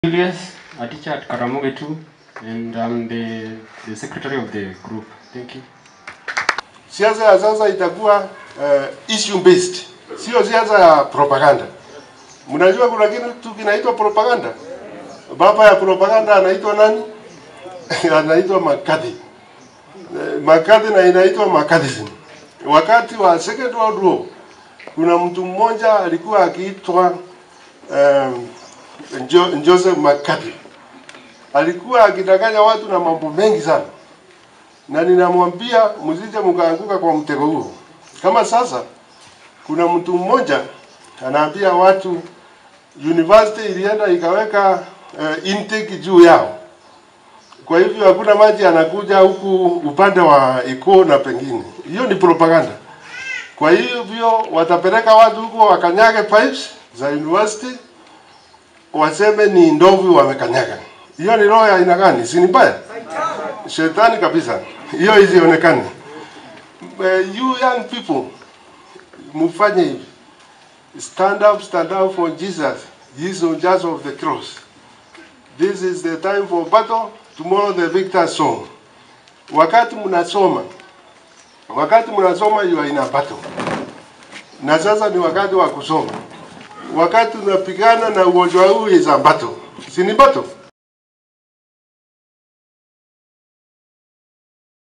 Julius, a teacher at Karamoge too, and I'm the, the secretary of the group. Thank you. Siasa ya sasa itakuwa uh, issue based, sio siasa ya propaganda. Mnajua kuna kitu kinaitwa propaganda. Baba ya propaganda anaitwa nani? anaitwa McCarthy. Eh, McCarthy na inaitwa McCarthyism. Wakati wa Second World War kuna mtu mmoja alikuwa akiitwa um, Jo, Joseph McCarthy. Alikuwa akidanganya watu na mambo mengi sana, na ninamwambia msije mkaanguka kwa mtego huo. Kama sasa kuna mtu mmoja anaambia watu university ilienda ikaweka uh, intake juu yao, kwa hivyo hakuna maji yanakuja huku upande wa Ikoo na pengine. Hiyo ni propaganda. Kwa hivyo watapeleka watu huko wakanyage pipes za university waseme ni ndovu wamekanyaga. Hiyo ni roho ya aina gani? Si ni mbaya? Shetani kabisa. Hiyo isionekane. Uh, you young people mufanye hivi. Stand up, stand up for Jesus. Jesus just of the cross. This is the time for battle. Tomorrow the victor song. Wakati mnasoma, wakati mnasoma you are in a battle. Na sasa ni wakati wa kusoma wakati unapigana na ugonjwa huu is a battle. Si ni battle?